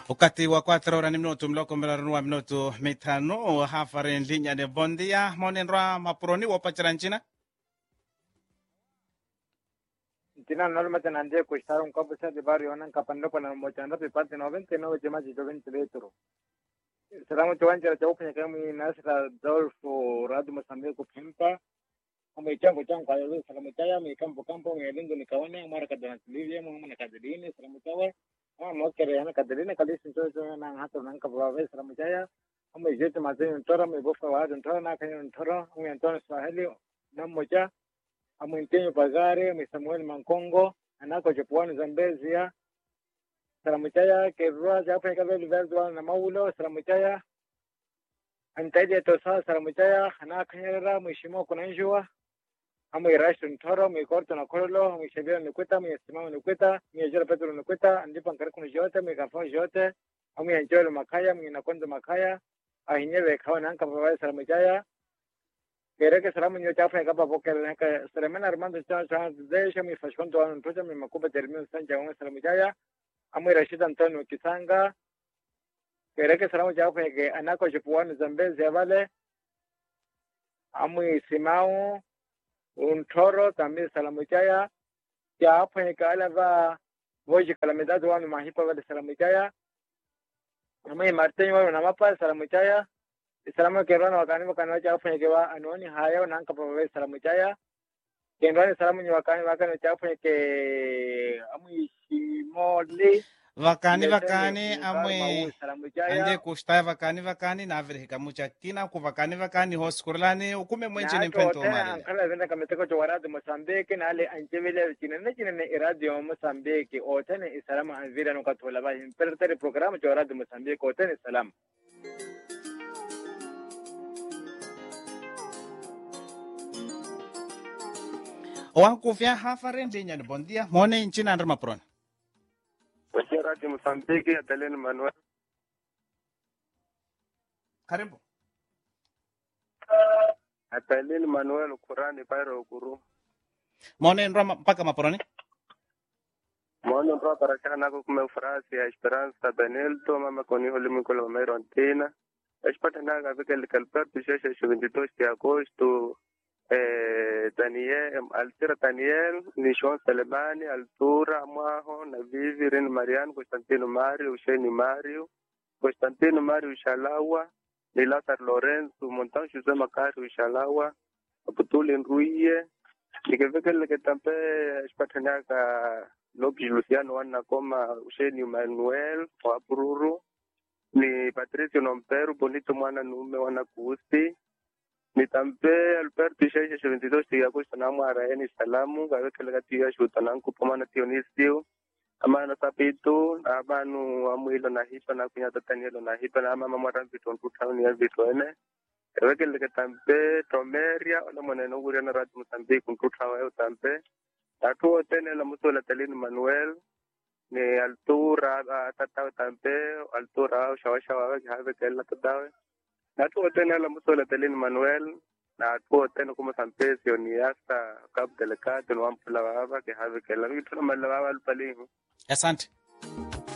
ukati wa 4 hora ni minuto mloko mbelarunua minuto mitano hafari nlinyane bondia monenrwa mapuroni wopachira ncina Tina normalmente nandie costar un campo de barrio nan kapando para mochanda pe parte 99 chema chito 20 metro. Será mucho wancha cha upenya kama nasra Dolfo Radu Mosambique kupimpa. Kama ichango chango kwa leo salamu chaya mi kampo kampo mi lingo ni kawana mara kadana tulivya mu na kadrini salamu chaya. Ah mokere yana kadrini kadisi ntoto na hato nan kapwa salamu chaya. Kama jetu mazeni ntora mi bofa wa ntora na kanyo ntora mi Antonio Swahili na moja amwintenyo pagare mi samuel mankongo anako jepuani zambezia salamu chaya kerua japo ikabeli verdwa na maulo salamu chaya antaidi tosa salamu chaya anakanyera mheshimiwa kunanjua amu irashtu ntoro mi korto na kololo mi shabira nikweta mi estimamo nikweta mi ajira petro nikweta ndipa nkariku jote mi kafo jote amu yanjolo makaya mi nakondo makaya ahinyewe kawa nanka babaye salamu chaya Kere que será muño chafa capa porque la que se le mena armando cha cha de ella mi fashion to an toja mi makuba termino san ja un será mujaya amu Rashid Antonio Kisanga kere que será muño chafa que anako jepuani zambezi vale amu Simao un toro también salamu chaya ya hapo ni kala va voji calamidad wa mi mahipa vale salamu chaya amu Martin wa na mapa salamu chaya salamu kerana wakani wakani wacha afanye kewa anoni haya na anka pawe salamu chaya kendwani salamu ni wakani wakani wacha afanye ke amu ishimoli vakani vakani amwe salamu ande chaya kushtai vakani vakani navirihika muchakina ku vakani vakani hoskurlani ukume mwenchini mpento tena marile ankala venda kameteko cho waradi Mozambique na ale anjevile chinene chinene iradio Mozambique otene isalamu anvira nukatola ba impertere programa cho waradi Mozambique otene salamu wankufya hafari nlinyane bondia mone ncina andri mapuroni Wasia Radio Mozambique, Adelene Manuel. karibu Adelene Manuel Kurani Bairo Guru. mone nrwa ma- mpaka mapuroni Mwana ndo baraka nako kume frasi ya Esperanza Benelto mama koni holi mikolo mamero antina. Espata naga vike likalperto sheshe 22 de agosto eh Daniel Altira Daniel Nishon Selemani Altura Mwaho na Vivi Ren Marian Constantino Mario Usheni Mario Constantino Mario Shalawa ni Lazar Lorenzo Montan Jose Makari Ushalawa Aputuli Nruye nikivike likitampe espatanaga Lobi Luciano wana koma Usheni Manuel wa Bururu ni Patricio Nomperu Bonito mwana nume wana kuusi nitampe Alberto Isheshe 22 de agosto na mwara eni salamu gawekele kati ya shuta nanku pomana tionisio amana sapito abanu amwilo na hipa na kunyata tanielo na hipa na mama mwara vitu ntu tauni ya vitu ene gawekele katampe Tomeria ona mwana nunguri na ratu Mozambique ntu tawa yo tampe tatu tene la musola Telini Manuel ni altura ah, tatawe tampe altura shawashawa have kella tatawe natuo tena la musola Telini Manuel na tuo tena kuma sampesio ni hasta cabo delicado no ampula baba que have kella vitu na malaba alpalihu asante